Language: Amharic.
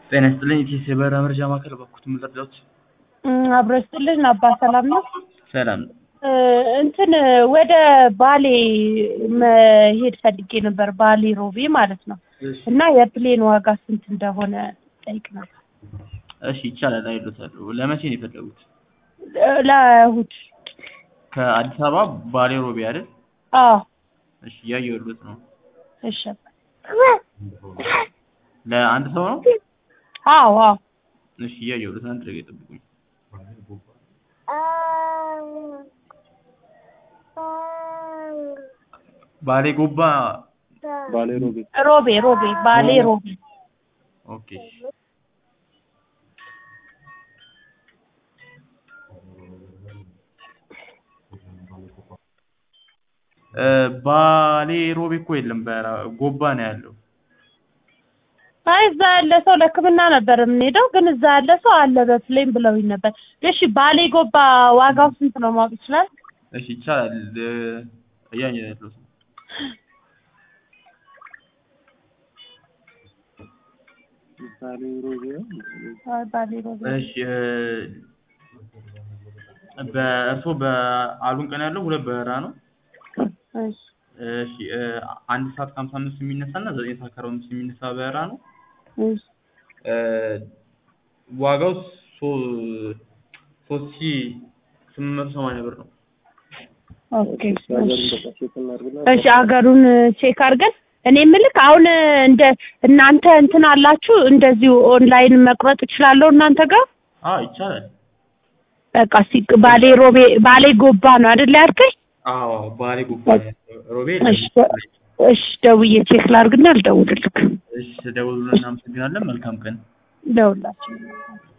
ጤና ይስጥልኝ ኢቲኤስ የበረራ መረጃ ማዕከል በኩት ምልርዳዎች አብሮ ይስጥልኝ አባ ሰላም ነው። ሰላም እ እንትን ወደ ባሌ መሄድ ፈልጌ ነበር፣ ባሌ ሮቤ ማለት ነው። እና የፕሌን ዋጋ ስንት እንደሆነ ጠይቅ ነበር። እሺ ይቻላል አይሎታለሁ ለመቼ ነው የፈለጉት ለእሑድ። ከአዲስ አበባ ባሌ ሮቤ አይደል አዎ እሺ እያየሁት ነው እሺ። ለአንድ ሰው ነው አዎ አዎ እሺ እያየሁት አንድ ደቂቃ ይጠብቁኝ ባሌ ጎባ ባሌ ሮቤ ሮቤ ሮቤ ባሌ ሮቤ ኦኬ እ ባሌ ሮቤ እኮ የለም ጎባ ነው ያለው አይ እዛ ያለ ሰው ለሕክምና ነበር የምንሄደው፣ ግን እዛ ያለ ሰው አለ በፕሌን ብለውኝ ነበር። እሺ ባሌ ጎባ ዋጋው ስንት ነው ማወቅ ይችላል? እሺ ይቻላል እያየ ያለው ባሌ ሮቤ አይ ባሌ ሮቤ እሺ በእርስዎ በአሉን ቀን ያለው ሁለት በረራ ነው እሺ እሺ አንድ ሰዓት ከሀምሳ አምስት የሚነሳ እና ዘጠኝ ሰዓት ከአርባ አምስት የሚነሳ በረራ ነው እሺ ዋጋው ሶ- ሶስት ሺህ ስምንት መቶ ሰማንያ ብር ነው ኦኬ ሀገሩን እሺ በቃ ቼክ እናድርግና እሺ ሀገሩን ቼክ አድርገን እኔ የምልክ አሁን እንደ እናንተ እንትን አላችሁ እንደዚሁ ኦንላይን መቁረጥ እችላለሁ እናንተ ጋር አዎ ይቻላል በቃ ሲ ባሌ ሮቤ ባሌ ጎባ ነው አይደል ያልከኝ? አዎ ባሌ ጎባ ሮቤ እሺ እሺ ደውዬ ቼክ ላድርግና ልደውልልክ እሺ ደውሉልን እናመሰግናለን መልካም ቀን ደውላችሁ